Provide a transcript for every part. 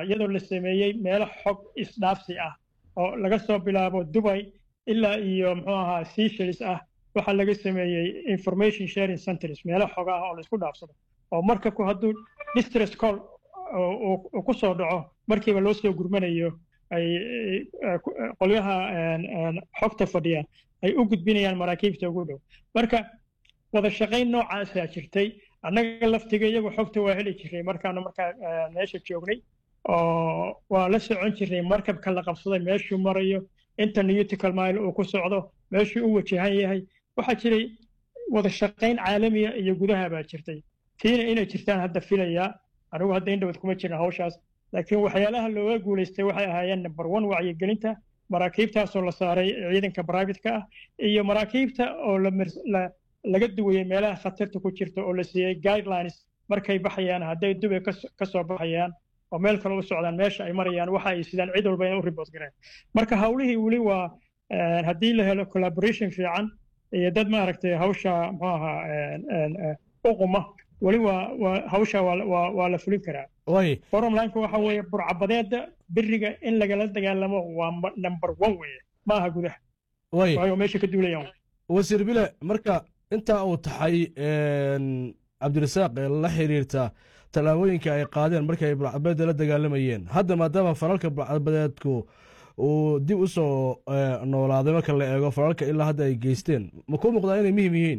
iyadoo la sameeyey meelo xog isdhaafsi ah oo laga soo bilaabo dubay ilaa iyo muxuu ahaa seychelles ah waxaa laga sameeyey information sharing centers meelo xog ah oo laisku dhaafsado oo marka ku hadduu distress call uu ku soo dhaco markiiba loo soo gurmanayo ay qolyaha xogta fadhiya ay u gudbinayaan maraakiibta ugu dhow marka wada shaqayn noocaasaa jirtay annaga laftiga iyagu xogta waa heli jiray markaanu markaa meesha joognay oo waa la socon jiray markabka la qabsaday meeshuu marayo inta newtical mile uu ku socdo meeshuu u wajahan yahay waxaa jiray wada shaqayn caalamiya iyo gudaha baa jirtay tiina inay jirtaan hadda filayaa anigu hadda indhawad kuma jirin hawshaas laakiin waxyaalaha looga guulaystay waxay ahaayeen number one wacyigelinta maraakiibtaasoo la saaray ciidanka privatka ah iyo maraakiibta oo laga duwayey meelaha khatarta ku jirta oo la siiyey guidelines markay baxayaan hadday dubay ka soo baxayaan oo meel kale u socdaan meesha ay marayaan waxa ay sidaan cid walba inay u report gareen marka hawlihii weli waa haddii la helo collaboration fiican iyo dad maaragtay hawsha muxuu ahaa uquma weli waa waa hawsha waa waa la fulin karaa forumlineka waxa weeye burcabadeeda beriga in lagala dagaalamo waa number one weeye ma aha gudaha waayo meesha ka duulayaan wasiir bile marka intaa uu taxay cabdirasaaq ee la xiriirta tallaabooyinka ay qaadeen markii ay burcabadeeda la dagaalamayeen hadda maadaama falalka burcabadeedku uu dib u soo noolaaday marka la eego falalka ilaa hadda ay geysteen ma kuu muuqdaa inay muhim yihiin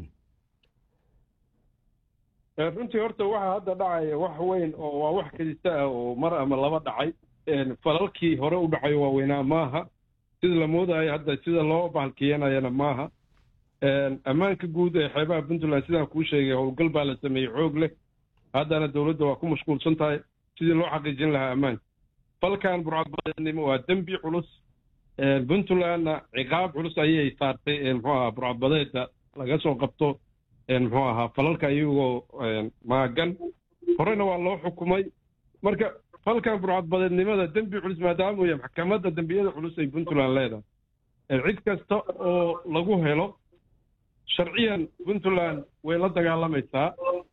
runtii horta waxa hadda dhacaya wax weyn oo waa wax kadista ah oo mar ama laba dhacay falalkii hore u dhacayo waaweynaa maaha sida la moodayo hadda sida loo bahalkiyanayana maaha ammaanka guud ee xeebaha puntland sidaan kuu sheegay howlgal baa la sameeyey xoog leh haddana dowladda waa ku mashquulsan tahay sidii loo xaqiijin lahaa ammaanka falkan burcadbadeednimo waa dembi culus puntlandna ciqaab culus ayay saartay muxuu ahaa burcadbadeedda laga soo qabto muxuu ahaa falalka iyagoo maagan horena waa loo xukumay marka falkan burcadbadeednimada dembi culus maadaama uu yahay maxkamadda dembiyada culus ay puntland leedahay cid kasta oo lagu helo sharciyan puntland way la dagaalamaysaa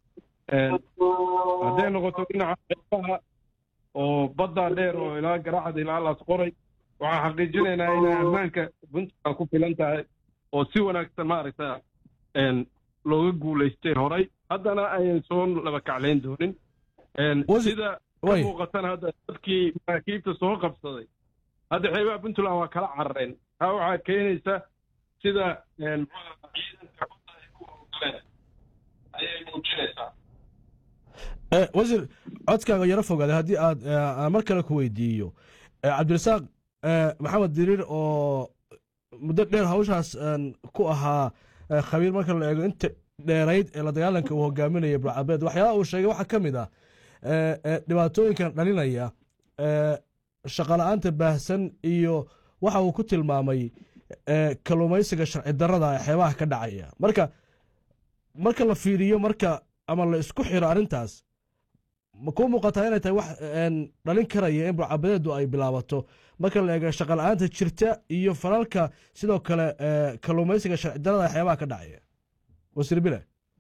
hadday noqoto dhinaca xeebaha oo baddaa dheer oo ilaa garaacda ilaa laas qoray waxaan xaqiijinaynaa inay ammaanka puntland ku filan tahay oo si wanaagsan maaragta looga guulaystay horay haddana ayan soo laba kaclayn doonin sida ka muuqatana hadda dadkii maraakiibta soo qabsaday hadda xeebaha puntland waa kala carareen taa waxaa keenaysa sida ciidanka badda ay ku howlgaleen ayay muujinaysaa wasiir codkaaga yaro fogaaday haddii aad mar kale ku weydiiyo cabdirasaaq maxamed diriir oo muddo dheer hawshaas ku ahaa khabiir marka la eego inta dheerayd ee la dagaalanka uu hogaaminaya burcabeed waxyaalaha uu sheegay waxaa ka mid ah dhibaatooyinkan dhalinaya shaqala-aanta baahsan iyo waxa uu ku tilmaamay kalluumaysiga sharci darada ee xeebaha ka dhacaya marka marka la fiiriyo marka ama la isku xiro arrintaas ma kuu muuqataa inay tahay wax dhalin karaya in burcabadeedu ay bilaabato marka la eego shaqala-aanta jirta iyo falalka sidoo kale kalluumaysiga sharci darada ee xeebaha ka dhacaya wasiir bile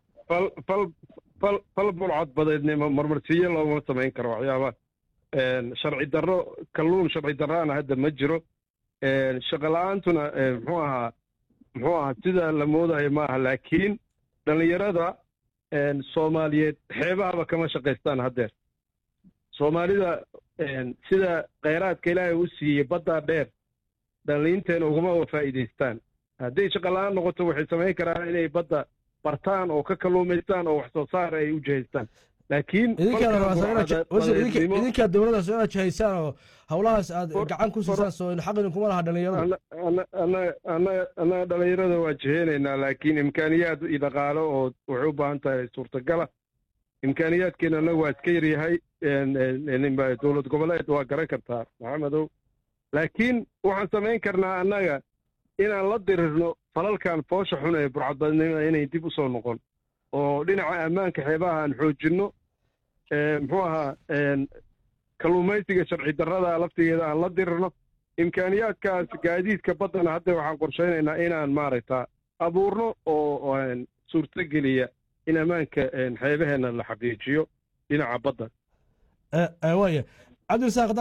fal burcadbadeednimo marmarsiyo looma samayn karo waxyaaba sharci darro kalluun sharci darraana hadda ma jiro shaqala-aantuna muxuu ahaa muxuu ahaa sida la moodayo maaha laakiin dhallinyarada soomaaliyeed xeebahaba kama shaqaystaan haddeer soomaalida sida kheyraadka ilaahay u siiyey baddaa dheer dhalliinteena ugama wa faa'iidaystaan hadday shaqala-aan noqoto waxay samayn karaan inay badda bartaan oo ka kalluumaystaan oo wax soo saar ay u jihaystaan laakiin idinkaa dowladdaas inaad jihaysaan oo howlahaas aad gacan ku siisaan soo xaq idinkuma laha dhalinyarada annaga dhalinyarada waa jiheynaynaa laakiin imkaaniyaad iyo dhaqaalo oo waxay u baahan tahay suurtagala imkaaniyaadkeena annaga waa iska yaryahay dowlad goboleed waa garan kartaa maxamedow laakiin waxaan samayn karnaa annaga inaan la dirirno falalkan foosha xun ee burcadbadnimada inay dib u soo noqon oo dhinaca ammaanka xeebaha aan xoojinno muxuu ahaa kalluumaysiga sharci darrada laftigeeda aan la dirirno imkaaniyaadkaas gaadiidka baddana hadda waxaan qorshaynaynaa inaan maaragta abuurno oo suurtogeliya in ammaanka xeebaheenna la xaqiijiyo dhinaca badda waaya cabdirasaaq